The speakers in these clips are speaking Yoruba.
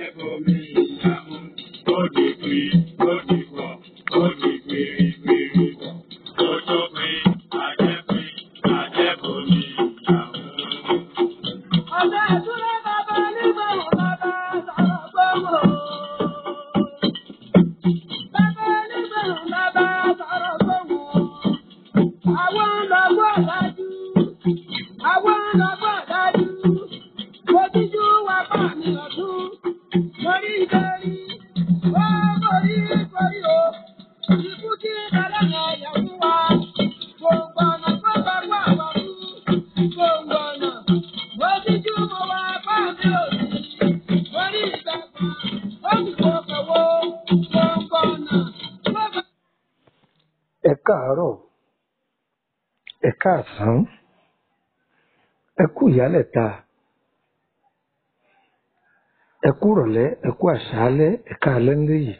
àjẹbọmi ìyàmú ó di pé ó di pọ̀ ó di pèrè pèrè pọ̀ ó tó pé àjẹpé àjẹbọmi ìyàmú. Ọ̀sẹ̀ ìdúró bàbá nígbà wo bàbá sọ̀rọ̀ gbogbo. Bàbá nígbà wo bàbá sọ̀rọ̀ gbogbo. Àwọn lọ́gbọ́ dájú. Àwọn lọ́gbọ́ dájú. Ojújú wa bá mi ọ̀tún. Morí ìbéèrè. Ó borí borí o. Ikú tí kẹlẹ́yìn ẹ̀yẹ̀ fún wa. Gbogbo ọ̀nà tó bá wà wá fún. Gbogbo ọ̀nà. Ojújú mo wá bá mi òsì. Morí ìgbàgbọ́. Ó sì gbogbo wo. Gbogbo ọ̀nà. Tó bá ẹ káàárọ̀ ẹ káàsán ẹ kú ìyálẹ̀ta ẹ kú ìrọ̀lẹ́ ẹ kú àṣálẹ́ ẹ káalẹ́ ńlẹ́ yìí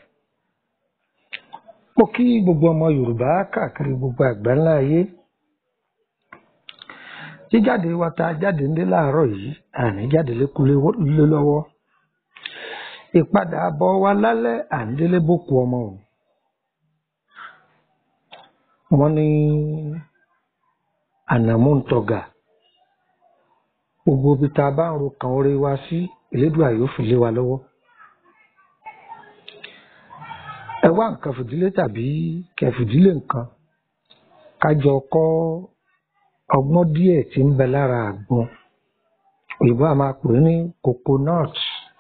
mo kí gbogbo ọmọ yorùbá káàkiri gbogbo àgbáńlá ayé jíjáde wa ta jáde ńlé láàárọ̀ yìí àní jáde lékulé lé lọ́wọ́ ìpadà bọ̀ wa lálẹ́ à ń délé bókú ọmọ o wọ́n ní ànàmú ń tọ̀gà gbogbo ibi tá a bá ń ro kan orí wa sí elédùà yóò fi lé wa lọ́wọ́ ẹ wá nǹkan fìdílé tàbí kẹfìdílé nǹkan kájọ kọ́ ọgbọ́n díẹ̀ tí ń bẹ lára àgbọn òyìnbó a máa pè é ní coconut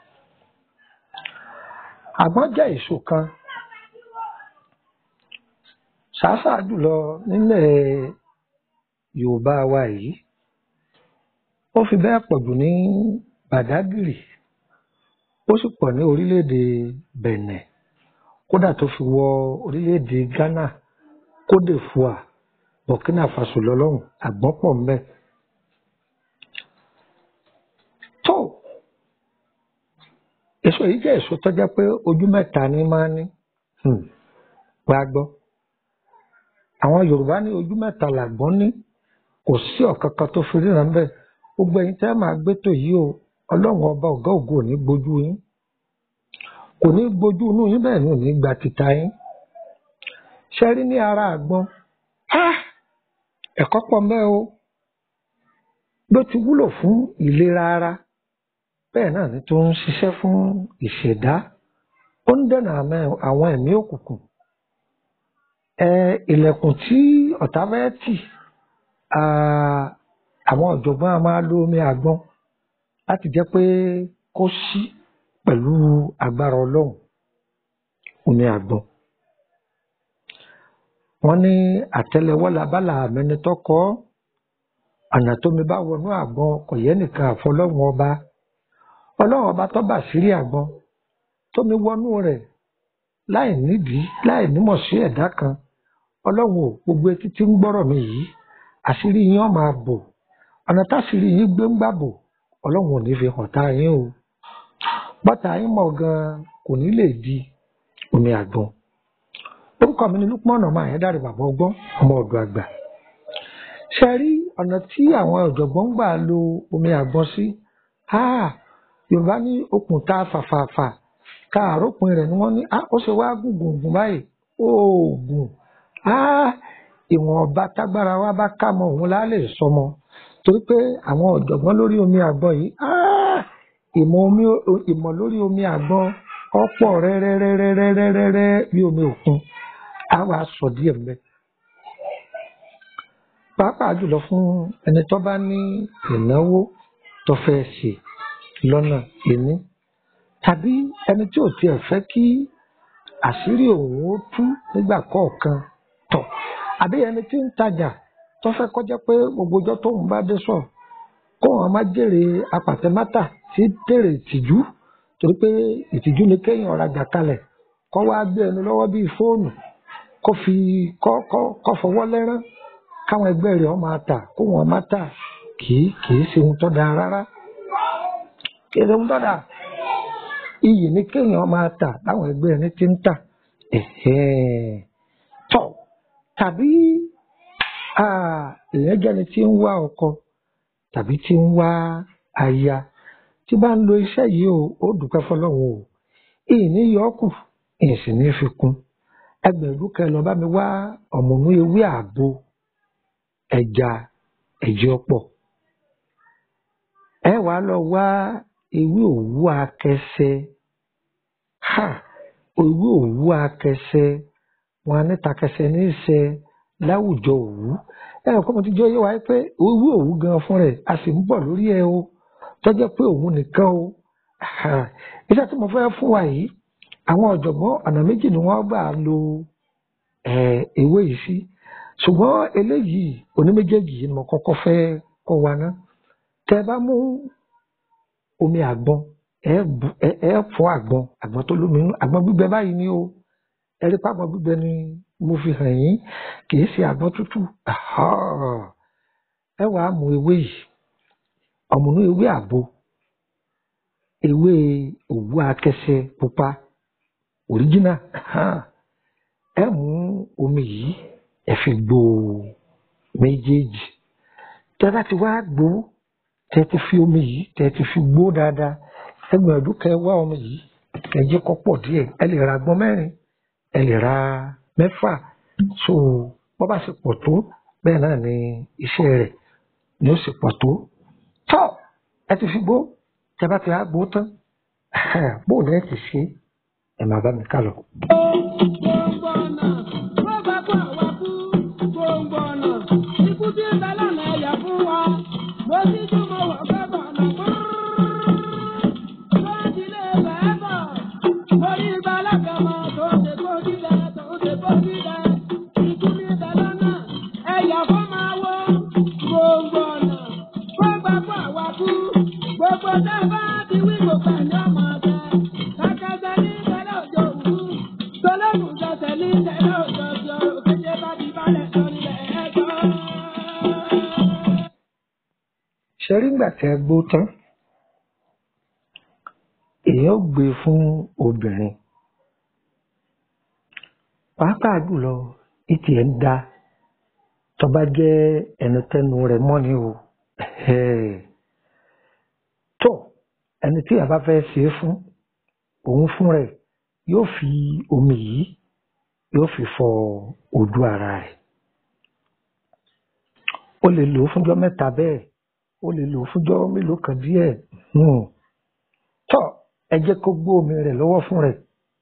àgbọn jẹ́ èso kan ṣáṣá jùlọ nílẹ̀ yorùbá wa yìí ó fi bẹ́ẹ̀ pọ̀ jù ní bàdágìrì ó sì pọ̀ ní orílẹ̀-èdè bẹ̀nẹ̀ kódà tó fi wọ orílẹ̀-èdè ghana cote d'ivoire burkina faso lọ́lọ́run àgbọ̀n pọ̀ ńbẹ̀. tó èso yìí jẹ́ èso tó jẹ́ pé ojú mẹ́ta ní máa ní wá gbọ́ àwọn yorùbá ní ojú mẹ́ta làgbọ́n ní kò sí ọ̀kankan tó fi ríran bẹ́ẹ̀ gbogbo ẹ̀yin tẹ́ máa gbé tò yìí o ọlọ́run ọba ọ̀gá ògo ò ní gbójú yín kò ní gbójú inú yín bẹ́ẹ̀ ni ò ní gba tìta yín ṣe rí ní ara àgbọn ah! ẹ̀kọ́ pọ̀ mẹ́ o bí ó ti wúlò fún ìlera ara bẹ́ẹ̀ náà ni tó ń ṣiṣẹ́ fún ìṣẹ̀dá ó ń dènà àmẹ́- àwọn ẹ̀mí òkùnkùn ẹ ilẹ̀kùn tí ọ̀tá fẹ́ tì ah, àwọn ọ̀jọ̀gbọ́n a máa lo omi àgbọn láti jẹ́ pé kó ṣí pẹ̀lú agbára ọlọ́run omi àgbọn. wọ́n ní àtẹ́lẹwọ́ labálà àmẹ́ni tọkọ ọ̀nà tómi bá wọnú àgbọn kò yẹ nìkan àfọlọ́run ọba ọlọ́run ọba tó bá sírí àgbọn tómi wọnú rẹ̀ láì nídìí láì nímọ̀ sí ẹ̀dá kan ọlọ́run ò gbogbo etí tí ń gbọ́rọ̀ mi yìí àṣírí yín ó máa bò ọ̀nà táṣírí yín gbé ń gbà bò ọlọ́run ò ní fi hàn tá yín o bọ́tà yín mọ̀ gan-an kò ní lè di omi àgbọn orúkọ mi ni Lukman ọmọ àyẹ́dàrí bàbá ọgbọ́n ọmọ ọ̀dọ̀ àgbà ṣe rí ọ̀nà tí àwọn ọ̀jọ̀gbọ́n gbà lo omi àgbọn sí ah, yorùbá ní okùn tá a fàfàfà ká àrópin rẹ̀ ni wọ́n ní ah, ó ṣe wá gùngùngùn báyìí oògùn ah, ìwọ̀nba tágbára wa bá ká mọ òun láà lè sọmọ torí pé àwọn ọ̀jọ̀gbọ́n lórí omi àgbọn yìí ah, ìmọ̀ omi ìmọ̀ lórí omi àgbọn ọ̀pọ̀ rẹ́rẹ́rẹ́rẹ́rẹ́rẹ́ bí omi òkun á wà sọ díẹ̀ mbẹ́ pàápàá jùlọ fún ẹni tó bá ní ìnáwó tó fẹ́ ṣe lọ́nà ìní tàbí ẹni tí ò tiẹ̀ fẹ́ kí àṣírí òun ó tú nígbà kọ̀ọ̀kan tọ̀ àbí ẹni tí ń tajà tó fẹ́ kọjá pé gbogbo ọjọ́ tóun bá dé sọ̀ kó wọn má jèrè apàtẹ́mátà tí dèrè ìtìjú torí pé ìtìjú ni kéèyàn rajà kalẹ̀ kó wá gbé ẹnu lọ́wọ́ bíi fóònù kó fi kọ́ kọ́ kọ́ fọwọ́ lẹ́rán káwọn ẹgbẹ́ rẹ̀ ọ́ máa tà kó wọn má tà kì í kì í ṣe ohun tó dáa rárá kì í ṣe ohun tó dáa iyì ni kéèyàn máa tà láwọn ẹgbẹ́ ẹni tí ń tà ẹ̀hẹ́n. tọ̀ tàbí ah, èèyàn jẹ́ni tí ń wá ọkọ tàbí tí ń wá aya tí bá ń lo iṣẹ́ yìí o ó dúpẹ́ fọlọ́run o ìní yọ ọ́ kù ìsì ní fi kún ẹgbẹ̀rún kan lọ bá mi wá ọ̀mùnú ewé àgbo ẹja ẹ̀jẹ̀ ọ̀pọ̀ ẹ wàá lọ wá ewé òwú akẹsẹ ha ewé òwú akẹsẹ wọn á níta kẹsẹ ní í ṣe láwùjọ òwú ẹ ò kọ́ mo ti jẹ́ yé wa pé ewé òwú gan fún rẹ̀ a sì ń bọ̀ lórí ẹ o tọ́jọ́ pé òun nìkan o ha, iṣẹ́ tí mo fẹ́ fún wa yìí àwọn ọ̀jọ̀gbọ́n ọ̀nà méjì ni wọ́n gbà lo eh, ewé yìí sí ṣùgbọ́n eléyìí oníméjèèjì yìí ni mo kọ́kọ́ fẹ́ kọ́ wa ná tẹ bá mú omi àgbọn ẹ bu- ẹ ẹ fọ àgbọn àgbọn tó lómi inú àgbọn gbígbẹ báyìí ni o ẹ rí pàgbọn gbígbẹ ni mo fi hàn yín kì í ṣe àgbọn tútù Àhá. ẹ wàá mú ewé yìí ọ̀mùnú ewé àgbo ewé òwú akẹsẹ pupa original Àhá. ẹ mú omi yìí ẹ fi gbó méjèèjì tẹ bá ti wá gbó tẹ ti fi omi yìí tẹ ti fi gbó dáadáa ẹ gbìyànjú kẹ wá omi yìí kẹ jẹ kó pọ̀ díẹ̀ ẹ lè ra agbọn mẹ́rin ẹ lè ra mẹ́fà so bó bá ṣe pọ̀ tó bẹ́ẹ̀ náà ni iṣẹ́ rẹ̀ ni ó sì pọ̀ tó tọ́ ẹ ti fi gbó tẹ bá ti wá gbó tán bóun ẹ ti ṣe ẹ máa bá mi ká lọ. gbogbo ọ̀nà ló bá kó àwa kú gbogbo ọ̀nà ikú tí ń bẹ lọ́nà ẹ̀yà fún wa mo ti tún mo wọ̀ fẹ́ bọ̀ ọ̀nà fún tó ti lé bẹ́ẹ̀ bọ̀ mo rí ibà lágàmọ́ tó ṣe kó dídẹ tó ṣe kó dídẹ ikú ní bẹ lọ́nà ẹ̀yà fún máa wó gbogbo ọ̀nà ló bá kó àwa kú gbogbo tẹ́ bá ti wí gbogbo ẹ̀ ní ọmọ ọ̀tẹ̀ kàkàtà ní ìtẹ́lẹ̀ òjò òwú tọ́lọ́gùn sọ̀tẹ̀ ní ìtẹ́lẹ̀ òjò òjò òkèjè bá ti balẹ̀ sọ nílẹ̀ ẹ̀jọ́. ṣe rí ìgbà tí ẹ gbó tán èèyàn ó gbé e fún obìnrin pàápàá jùlọ ìtì ẹ̀ ń da tó bá jẹ́ ẹni tẹnu rẹ̀ mọ́ ni o Ẹ̀hẹ́. tó ẹni tí a bá fẹ́ ṣe é fún òun fún rẹ̀ yóò fi omi yìí yóò fi fọ ojú ara rẹ̀ ó lè lò ó fúnjọ́ mẹ́ta bẹ́ẹ̀ ó lè lò ó fúnjọ́ mélòó kan díẹ̀ hmm. tó ẹ jẹ́ kó gbó omi rẹ̀ lọ́wọ́ fún rẹ̀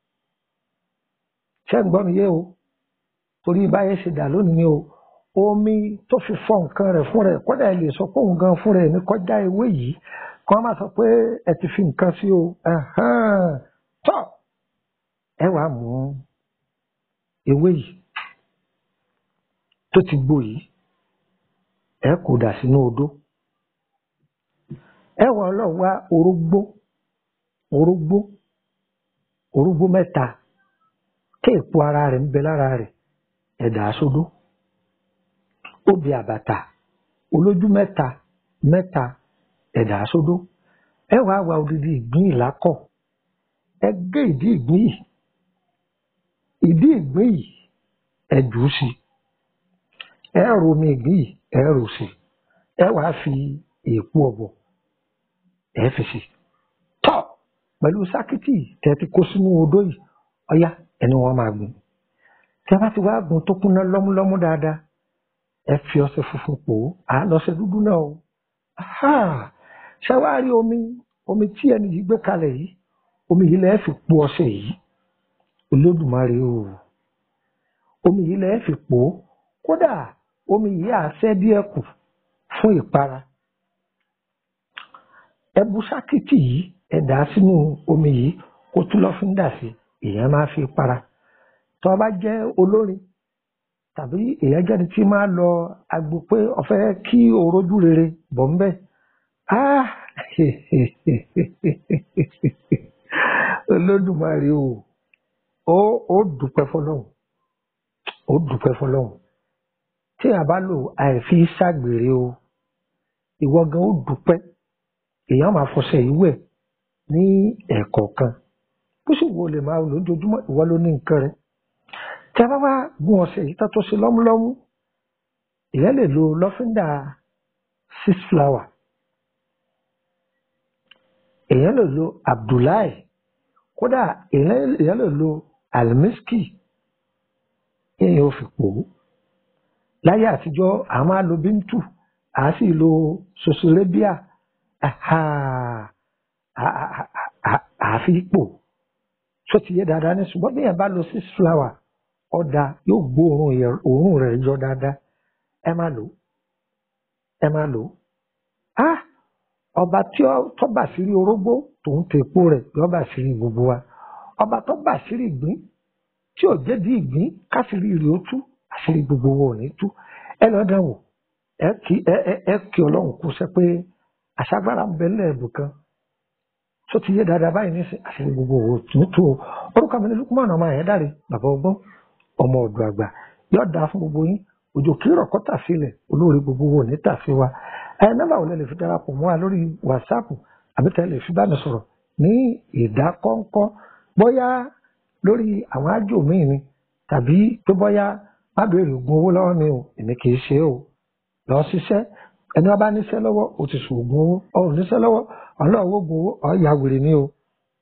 ṣé ń gbọ́ mi yé o torí báyẹn ṣe dà lónìí ni o omi tó fi fọ nǹkan rẹ̀ fún rẹ̀ kódà ẹ lè sọ pé òun gan fún rẹ̀ ní kọjá ewé yìí kí wọ́n má sọ pé ẹ ti fi nǹkan sí o Ẹ̀hẹ́n. tó ẹ wàá mú ewé yìí tó ti gbó yìí ẹ kò dà sínú odó ẹ wà lọ wá orógbó orógbó orógbó mẹ́ta tí èpo ara rẹ̀ ń bẹ lára rẹ̀ ẹ dà á sódó obì àbàtà olójú mẹ́ta mẹ́ta ẹ dà á sódó ẹ wà wá odidi ìgbín ìlákọ̀ ẹ gé ìdí ìgbín yìí ìdí ìgbín yìí ẹ jù ú sí ẹ rò omi ìgbín yìí ẹ rò sí ẹ wàá fi èèpo ọ̀bọ̀ ẹ fi sí tọ́ pẹ̀lú sákìtì tẹ́ ti kó sínú odó yìí ọ̀yá ẹni wọ́n máa gùn tí a bá ti wá gùn tó kúnná lọ́múlọ́mú dáadáa ẹ fi ọṣẹ funfun pò ó à á lọ́ṣẹ dúdú náà o Aha! ṣé wàá rí omi omi tí ẹni yìí gbé kalẹ̀ yìí omi yìí lẹ́ẹ̀ fi po ọṣẹ yìí olódùmarè o omi yìí lẹ́ẹ̀ fi pò ó kódà omi yìí á ṣẹ́ díẹ̀ kù fún ìpara ẹ bu sákìtì yìí ẹ dà á sínú omi yìí kó tún lọ́ fi ń dà sí èèyàn máa fi para tó o bá jẹ́ olórin tàbí èèyàn jẹ́ni tí máa lọ agbo pé ọ̀fẹ́ kí orójú rere bọ̀ ń bẹ̀ ah olódùmarè o ó ó dúpẹ́ fọlọ́hún ó dúpẹ́ fọlọ́hún tí a bá lò àìfi ṣàgbèrè o ìwọ gan ó dúpẹ́ èèyàn máa fọṣẹ yìí wẹ̀ ní ẹ̀ẹ̀kọ̀ọ̀kan bó sì wo lè máa lò lójoojúmọ́ ìwọ ló ní nǹkan rẹ tí a bá wá gun ọṣẹ yìí tó tó ṣe lọ́múlọ́mú èèyàn lè lo lọ́fíńdà six flower èèyàn lè lo abdullahi kódà èèyàn èèyàn lè lo almiski èèyàn ò fi pò ó láyé àtijọ́ a máa lo bíntù a sì lo sosorébíà àfi pò tó ti yé dáadáa ní ṣùgbọ́n bí èèyàn bá lo six flower ọ̀dà yóò gbó òórùn yẹ- òórùn rẹ̀ yọ dáadáa ẹ má lò ó ẹ má lò ó ah ọba tí ó tó bà sírí orógbó tòun tó epo rẹ̀ yọ bà sírí gbogbo wa ọba tó bà sírí ìgbín tí ò jẹ́bi ìgbín káṣírí rẹ̀ ó tú àṣírí gbogbo wa ò ní tú ẹ lọ dán wò ẹ kí ẹ ẹ ẹ kí ọlọ́run kó sẹ pé àṣàgbára ń bẹ lẹ́ẹ̀bù kan tó ti yé dáadáa báyìí ní sìn àṣírí gbogbo wa ò tún tú o orúkọ mi ní lukumanu ọmọ yẹn dáre bàbá ọgbọ́n ọmọ ọ̀dọ̀ àgbà yóò dáa fún gbogbo yín òjò kírọ̀ kọ́ tà sílẹ̀ olóore gbogbo wo ní tà sí wa ẹ nọ́mbà wo lẹ lè fi darapọ̀ mọ́ wa lórí wàsáàpù àbí tẹ́ lè fi bá mi sọ̀rọ̀ ní ìdákọ́ńkọ́ bóyá lórí àwọn ájò míì ni tàbí pé bóyá má béèrè oògùn owó lọ́wọ́ mi o èmi kì í ṣe é o lọ ṣiṣẹ́ ẹni wọn bá níṣẹ́ lọ́wọ́ o ti sùn oògùn owó ọ̀rùn níṣẹ́ lọ́wọ́ ọlọ́wọ́ oògùn owó ọ̀ọ́yà wèrè ni o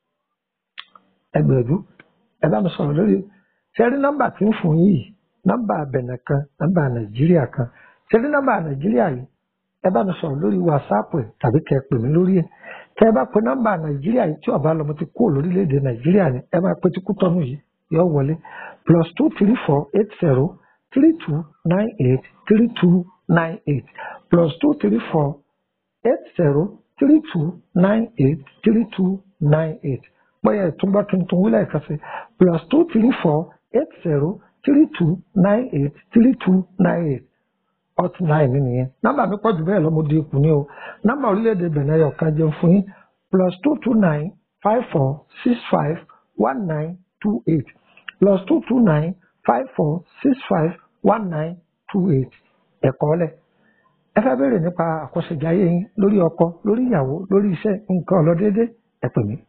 ẹ gbìyànjú ẹ bá mi sọ̀rọ̀ lórí ṣẹ́rí nọ́mbà tí ń fún yìí nọ́mbà bẹ̀nẹ̀ kan nọ́mbà nàìjíríà kan ṣẹ́rí nọ́mbà nàìjíríà yìí ẹ bá mi sọ̀rọ̀ lórí wàsáàpù ẹ̀ tàbí kẹ́ ẹ pè mí lórí ẹ̀ tẹ́ ẹ bá pe nọ́mbà nàìjíríà yìí tí ọba lọmọ ti kúrò lórílẹ̀‐èdè nàìjíríà ni ẹ máa pe tí kú tọ́nu yìí yọ wọlé plus two three four eight zero three two nine eight three two nine eight plus two three four eight zero three two nine eight three two nine eight bóyá ìtúngbà tuntun wílẹ̀ kan sí plus two three four eight zero three two nine eight three two nine eight hotline mi nìyẹn nọ́mbà mi pọ̀ jù bẹ́ẹ̀ lọ mo di ikùn ní o nọ́mbà orílẹ̀-èdè Benin ẹyọ kan jẹun fún yín plus two two nine five four six five one nine two eight plus two two nine five four six five one nine two eight ẹ̀kọ́ lẹ̀ ẹ fẹ́ béèrè nípa àkọsẹ̀jáyé yín lórí ọkọ lórí ìyàwó lórí iṣẹ́ nǹkan ọlọ́dédé ẹ pè mí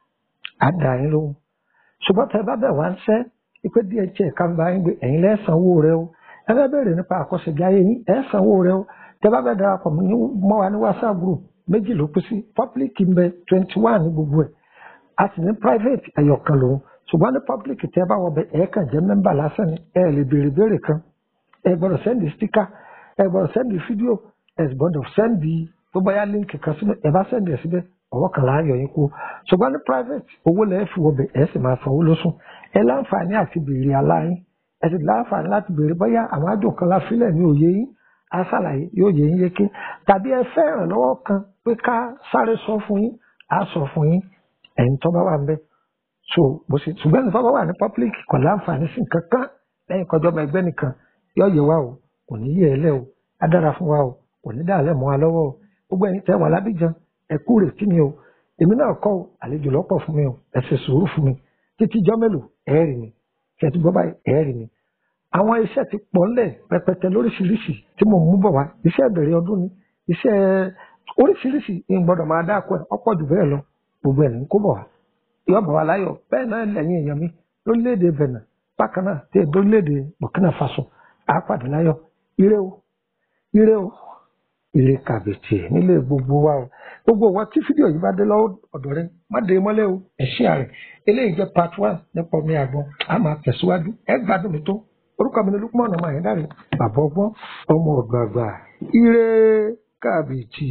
á dà yín lóhùn ṣùgbọ́n tẹ bá bẹ̀ wá ń ṣẹ́ ipé díẹ̀ tí ẹ̀ka ń bá yín gbé ẹ̀yin lẹ́sànwó rẹ o ẹ fẹ́ béèrè nípa àkọsẹ̀jáyé yín ẹ̀ sanwó rẹ o tẹ bá bẹ̀ darapọ̀ ní- mọ́ wa ní whatsapp group méjì ló kú sí public ń bẹ twenty one ní gbogbo ẹ̀ a sì ní private ẹ̀yọ̀kan lòun ṣùgbọ́n ní public tẹ bá wọ bẹ ẹ̀ kàn jẹ́ mẹ́mbà lásán ni ẹ̀ lè béèrè béèrè kan ẹ gbọ́dọ̀ sẹ́ndì stíkà ẹ gbọ́dọ̀ sẹ́ndì fídíò ẹ gbọ́dọ̀ sẹ́ndì tó bá yá líǹkì kan síbẹ̀ ẹ bá sẹ́ndì ẹ̀ síbẹ̀ ọwọ́ kan láàyò yín kú ṣùgbọ́n ní private owó lẹ́ẹ̀ fi wọbẹ̀ ẹ sì máa sanwó lóṣù ẹ láǹfààní àti béèrè aláyín ẹ sì láǹfààní láti béèrè bóyá àwọn àjò kan la fílẹ̀ ní òye yín á ṣàlàyé yóò yé yín yéké tàbí ẹ fẹ́ ìrànlọ́wọ́ kan pé ká sáré sọ fún yín á sọ fún yín ẹ̀yin tó bá wà ń bẹ̀ so bó ṣe ṣùgbọ́n ní fọ́fọ́ wà ní public kò láǹfààní sí nǹkan kan lẹ́yìn kọjọ́ ọmọ ẹgbẹ́ nìkan yóò yẹ wá o kò ní yẹ ẹ lẹ́ o á dára fún wa o kò ní dàlẹ́ mọ́ wa lọ́wọ́ o gbogbo ẹ̀yin tẹ́ wà lábíjan ẹ kú rètí mi o èmi náà kọ́ o àlejò lọ́pọ̀ fún mi o ẹ ṣe sùúrù fún mi títí jọ́ mélòó ẹ rí mi ṣe ti gbọ́ báyìí ẹ rí mi. àwọn iṣẹ́ ti pọ̀ ńlẹ̀ rẹpẹtẹ lóríṣiríṣi tí mo mú bọ̀ wá iṣẹ́ ìbẹ̀rẹ̀ ọdún ni iṣẹ́ oríṣiríṣi ń gbọ́dọ̀ máa dáko ẹ̀ ọ̀pọ̀ jù bẹ́ẹ̀ lọ gbogbo ẹ̀ ní kó bọ̀ wá yọ bọ̀ wá láyọ̀ bẹ́ẹ̀ náà lẹ́yìn èèyàn mi lórílẹ̀‐èdè Benin bákan náà tí èdè lórílẹ̀‐èdè Burkina Faso àápàdé láyọ̀ ire o ire o ire kàbìtì nílé gbogbo wa o gbogbo wa tí fídíò yìí bá dé lọ́wọ́ ọ̀dọ̀ rẹ má dé mọ́lẹ̀ o ẹ̀ṣẹ́ rẹ̀ eléyìí jẹ́ part one nípa omi àgbọn a máa tẹ̀síwájú ẹ gbádùn mi tó orúkọ mi ni Lukman ọmọ àyẹ̀dáre bàbá ọgbọ́n ọmọ ọ̀dọ̀ àgbà ire kàbìtì.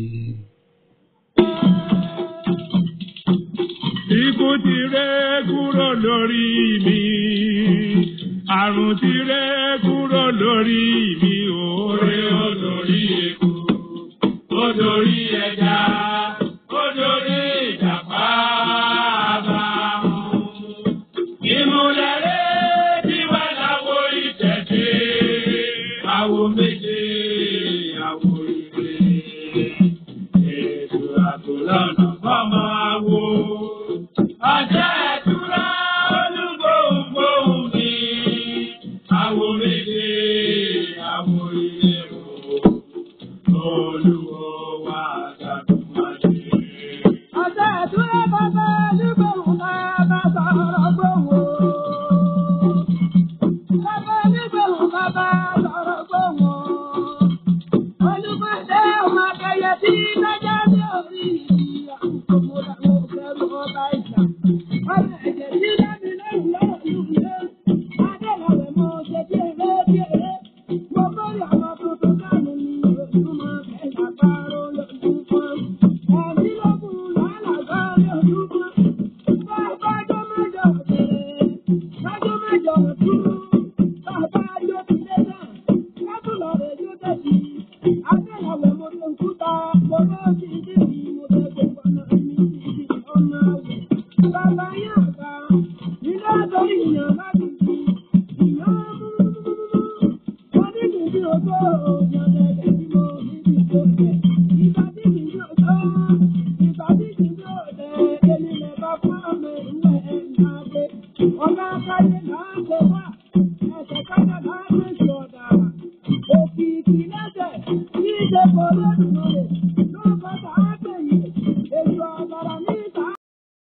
Ikú ti ré kúrò lórí mi. Àrùn ti ré kúrò lórí mi. Oore ó lórí eku. Ó lórí ẹja. Ó lórí ìjàpá àbámu. Ìmúlẹ̀rẹ́ tí wà láwo ìtẹ̀tẹ̀. Àwo méje, àwo ìrè. Ètò àtòlọ́nà fọ́mọ àwo. Ọjọ́ ẹ̀dúrà olúgbòhùngbòhùn mi. Àwo méje, àwo ilé o. Olúwo wa ṣàdúrà Ọmọ ẹ̀jẹ̀ tí lẹ́mi lẹ́rù lọ́rọ̀ ìlú ilé. Adélọ́wẹ̀ mo ṣe bí eré bí eré. Mo bọ́rí ọmọ tuntun dánù ní ojúmọ́ kẹta pààrọ̀ lójúmọ́. Ẹ̀mí ló kù lálàgbá lójúmọ́. Bàbá ọjọ́ mẹ́jọ bẹ̀rẹ̀. Lọ́jọ́ mẹ́jọ dúró. Bàbá yóò ti dé náà. Lọ́tùlọ̀ rẹ̀ yóò dé sí. Adélọ́wẹ̀ mo lè kúta. Mo lọ́ọ́ sí ìdí mi. Mo fẹ́ gbogbo ọ̀nà mi sí ọmọ àwẹ̀. Bàbá yẹn